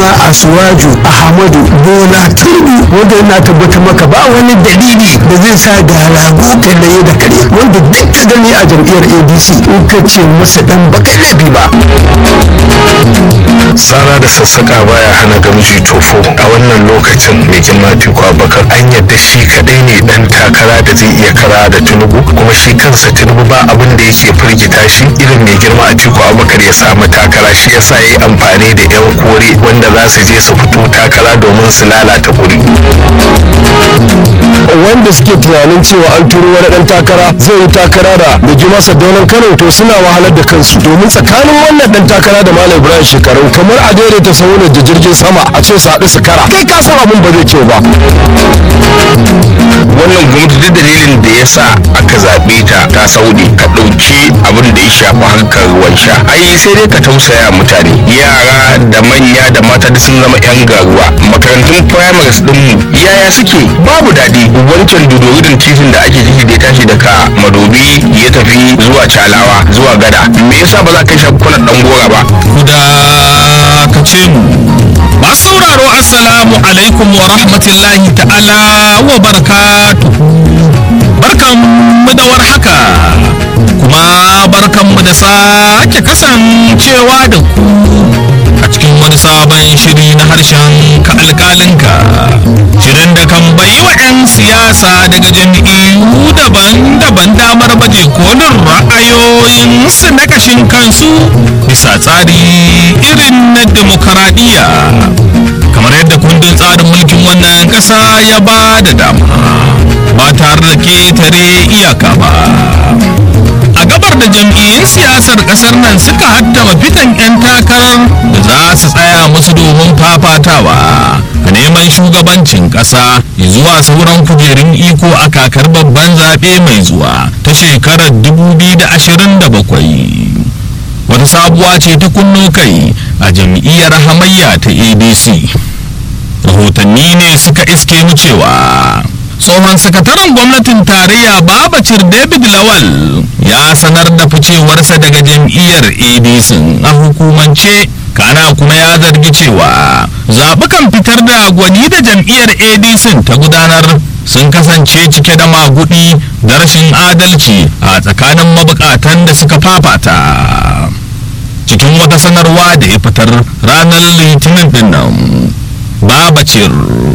asuwaju ahmadu bola tinubu wanda yana tabbatar maka ba wani dalili da zai sa ga rago kallaye da kare wanda duk ka gani a jam'iyyar adc in ka ce masa dan baka laifi ba tsara da sassaka baya hana gamji tofo a wannan lokacin mai girma tiku abubakar an yadda shi kadai ne dan takara da zai iya kara da tinubu kuma shi kansa tinubu ba abin da yake firgita shi irin mai girma a tiku abubakar ya samu takara shi yasa ya yi amfani da yan kore wanda za su je su fito takara domin su lalata kuri wanda suke tunanin cewa an turo wani dan takara zai yi takara da mai girma sadaunan kano to suna wahalar da kansu domin tsakanin wannan dan takara da malam ibrahim shekaru kamar a daidaita saunar da jirgin sama a ce su haɗu su kara kai ka san abin ba zai kyau ba wannan gwamnati duk dalilin da ya sa aka zaɓe ta ta saudi ka ɗauki abin da ya shafi harkar ruwan sha ai sai dai ka tausaya mutane yara da manya da mata duk sun zama yan garuwa makarantun primaries ɗinmu yaya suke babu daɗi wancan dodorin titin da ake ciki da ya tashi daga madobi ya tafi zuwa calawa zuwa gada me yasa ba za ka sha kwanan ɗan gora ba ka ce mu masu sauraro assalamu alaikum wa rahmatullahi ta'ala wa barakatuhu barkan mu da warhaka kuma barkan mu da sake kasancewa da ku a cikin wani sabon shiri na harshen ka alkalinka shirin da kan bai wa 'yan siyasa daga jami'u daban-daban damar baje kolin ra'ayoyinsu na kashin kansu bisa tsari irin na demokaradiyya kamar yadda kundin tsarin mulkin wannan ƙasa ya ba da dama ba tare da ketare iyaka ba a gabar da jam'iyyun siyasar kasar nan suka haddama fitan 'yan takarar da za su tsaya musu domin fafatawa a neman shugabancin kasa zuwa sauran kujerun iko a kakar babban zaɓe mai zuwa ta shekarar 2027 wata sabuwa ce ta kunno kai a jam'iyyar hamayya ta adc rahotanni ne suka iske mu cewa tsohon sakataren gwamnatin tarayya babacir david lawal ya sanar da ficewarsa daga jam'iyyar adc a hukumance kana kuma ya zargi cewa zaɓukan fitar da gwani da jam'iyyar adc ta gudanar sun kasance cike da magudi da rashin adalci a tsakanin mabukatan da suka fafata cikin wata sanarwa da ya fitar ranar litinin din nan babacir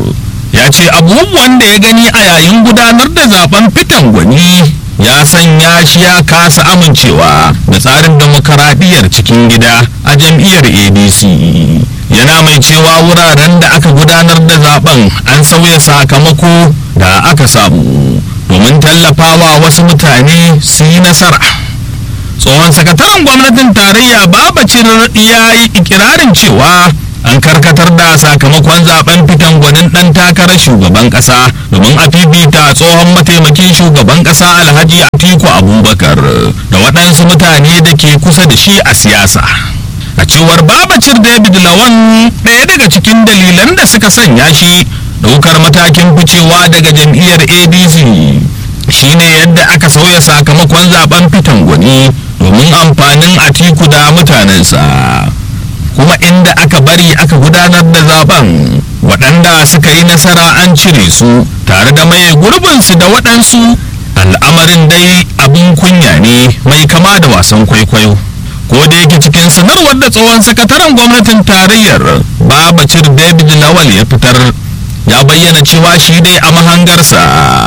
ya ce abubuwan da ya gani a yayin gudanar da zaben fitan gwani ya sanya shi ya kasa amincewa da tsarin demokaradiyyar cikin gida a jam'iyyar adc yana mai cewa wuraren da aka gudanar da zaben an sauya sakamako da aka samu domin tallafawa wasu mutane su yi nasara tsohon sakataren gwamnatin tarayya babacin ya yi ikirarin cewa an karkatar da sakamakon zaben fitan gwanin dan takarar shugaban kasa domin a fifita tsohon mataimakin shugaban kasa alhaji atiku abubakar da waɗansu mutane da ke kusa da shi a siyasa a cewar babacir david lawan ɗaya daga cikin dalilan da suka sanya shi ɗaukar matakin ficewa daga jam'iyyar adc shine yadda aka sauya sakamakon zaben fitan gwani domin amfanin atiku da mutanensa kuma inda aka bari aka gudanar da zaben waɗanda suka yi nasara an cire su tare da maye gurbinsu da waɗansu al'amarin dai abin kunya ne mai kama da wasan kwaikwayo ko da yake cikin sanarwar da tsohon sakataren gwamnatin tarayyar babacir david lawal ya fitar ya bayyana cewa shi dai a mahangarsa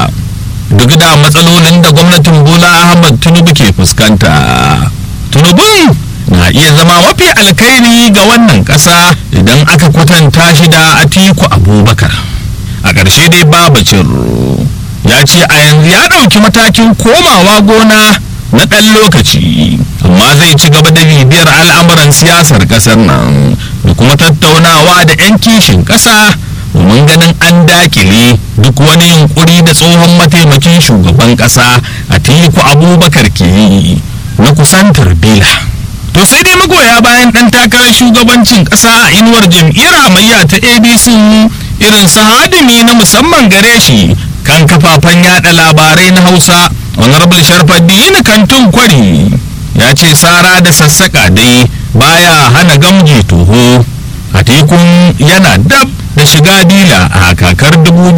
duk da matsalolin da gwamnatin bola ahmad tinubu ke fuskanta tunubun na iya zama mafi alkhairi ga wannan ƙasa idan aka kwatanta shi da atiku abubakar a ƙarshe dai babacin ya ce a yanzu ya ɗauki matakin komawa gona na ɗan lokaci amma zai ci gaba da bibiyar al'amuran siyasar ƙasar nan da kuma tattaunawa da 'yan kishin ƙasa domin ganin an dakile duk wani yunkuri da tsohon mataimakin shugaban ƙasa a tiku abubakar ke yi na kusantar bila to sai dai magoya bayan ɗan takarar shugabancin ƙasa a inuwar jam'iyyar hamayya ta abc irin su hadimi na musamman gare shi kan kafafen yada labarai na hausa honorable sharfaddini kantun kwari ya ce sara da sassaƙa dai baya hana gamji toho a atikun yana dab da shiga dila a kakar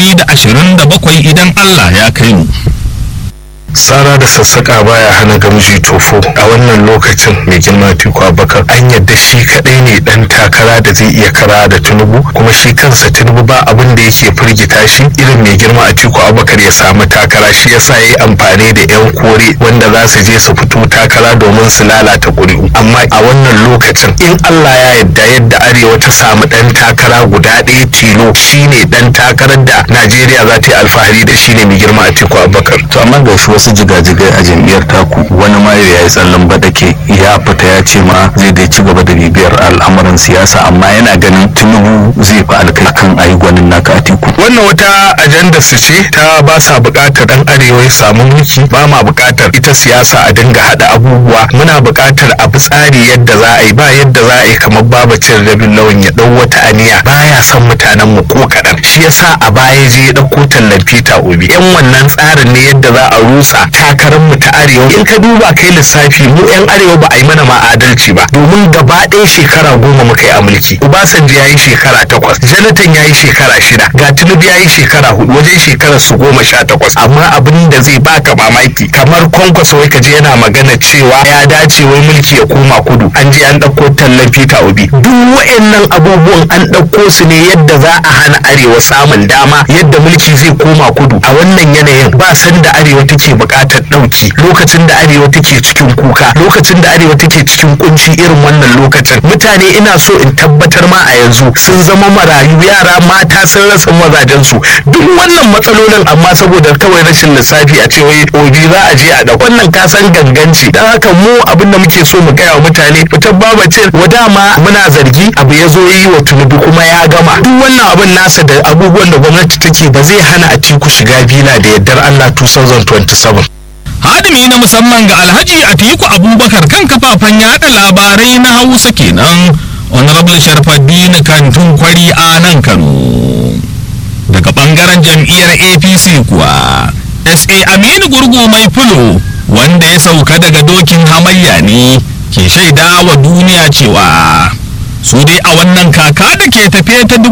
2027 idan allah ya kai mu tsara da sassaƙa baya hana gamji tofo a wannan lokacin mai girma tiku abakar an yadda shi kaɗai ne ɗan takara da zai iya kara da tinubu kuma shi kansa tinubu ba abin da yake firgita shi irin mai girma a tiku abakar ya samu takara shi yasa ya yi amfani da yan kore wanda za su je su fito takara domin su lalata ƙuri'u amma a wannan lokacin in allah ya yadda yadda arewa ta samu ɗan takara guda ɗaya tilo shine ɗan takarar da najeriya za ta yi alfahari da shi ne mai girma a tiku abakar to amma ga shi wasu jigajigai a jam'iyyar taku wani ma ya yi tsallan badake ya fita ya ce ma zai dai ci gaba da bibiyar al'amuran siyasa amma yana ganin tinubu zai fi alkai kan ayi gwanin naka a tiku wannan wata ajanda su ce ta ba sa buƙatar dan arewa ya samu mulki ba ma buƙatar ita siyasa a dinga haɗa abubuwa muna buƙatar a bi tsari yadda za a yi ba yadda za a yi kamar babacin rabin lawan ya ɗau wata aniya baya son mutanen mu ko kaɗan shi yasa a baya je ya ɗauko tallan peter obi yan wannan tsarin ne yadda za a rusa takarar mu ta arewa in ka duba kai lissafi mu yan arewa ba a yi mana ma adalci ba domin gaba ɗaya shekara goma muka yi a mulki obasanjo ya yi shekara takwas jonathan ya yi shekara shida ga tinubu ya yi shekara hudu wajen shekarar su goma sha takwas amma abin da zai baka mamaki kamar kwankwaso wai kaje yana magana cewa ya dace wai mulki ya koma kudu an je an ɗauko tallan peter obi duk wa'annan abubuwan an ɗauko su ne yadda za a hana arewa samun dama yadda mulki zai koma kudu a wannan yanayin ba san da arewa take buƙatar ɗauki lokacin da arewa take cikin kuka lokacin da arewa take cikin kunci irin wannan lokacin mutane ina so in tabbatar ma a yanzu sun zama marayu yara mata sun rasa mazajensu duk wannan matsalolin amma saboda kawai rashin lissafi a ce wai obi za a je a da wannan kasan ganganci don haka mu abin da muke so mu gaya wa mutane fitar babacin wa dama muna zargi abu ya zo yi wa tunubu kuma ya gama duk wannan abin nasa da abubuwan da gwamnati take ba zai hana a tiku shiga bila da yardar Allah 2027 hadimi na musamman ga alhaji atiku abubakar kan kafafen yada labarai na hausa kenan honorable sharfaddini kantun kwari a nan kano daga bangaren jam'iyyar apc kuwa sa aminu gurgu mai fulo wanda ya sauka daga dokin hamayya ne ke shaida wa duniya cewa su dai a wannan kaka da ke tafiye ta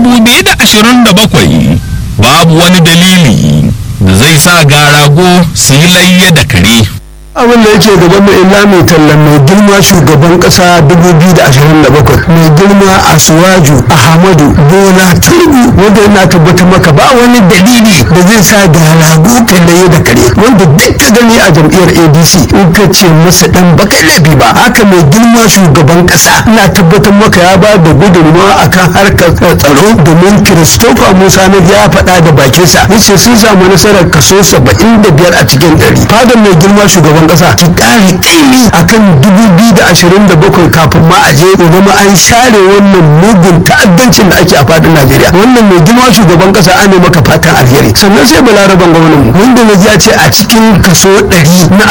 2027 babu wani dalili da zai sa garago su yi layya da kare abin da yake gaban mu illa mai tallan mai girma shugaban kasa 2027 mai girma asuwaju ahmadu bola tinubu wanda yana tabbatar maka ba wani dalili da zai sa ga rago kallaye da kare wanda duk ka gani a jam'iyyar adc in ka ce masa dan baka laifi ba haka mai girma shugaban kasa ina tabbatar maka ya ba da gudunmawa akan harkar tsaro domin christopher musa na ya faɗa da bakinsa yace sun samu nasarar kaso 75 a cikin ɗari fadar mai girma shugaban shugaban kasa ki kare kaimi akan 2027 kafin ma a je zama an share wannan mugun ta'addancin da ake a fadin Najeriya wannan mai girma shugaban kasa an maka fatan alheri sannan sai balaraban gwamnati wanda na ya ce a cikin kaso 100 na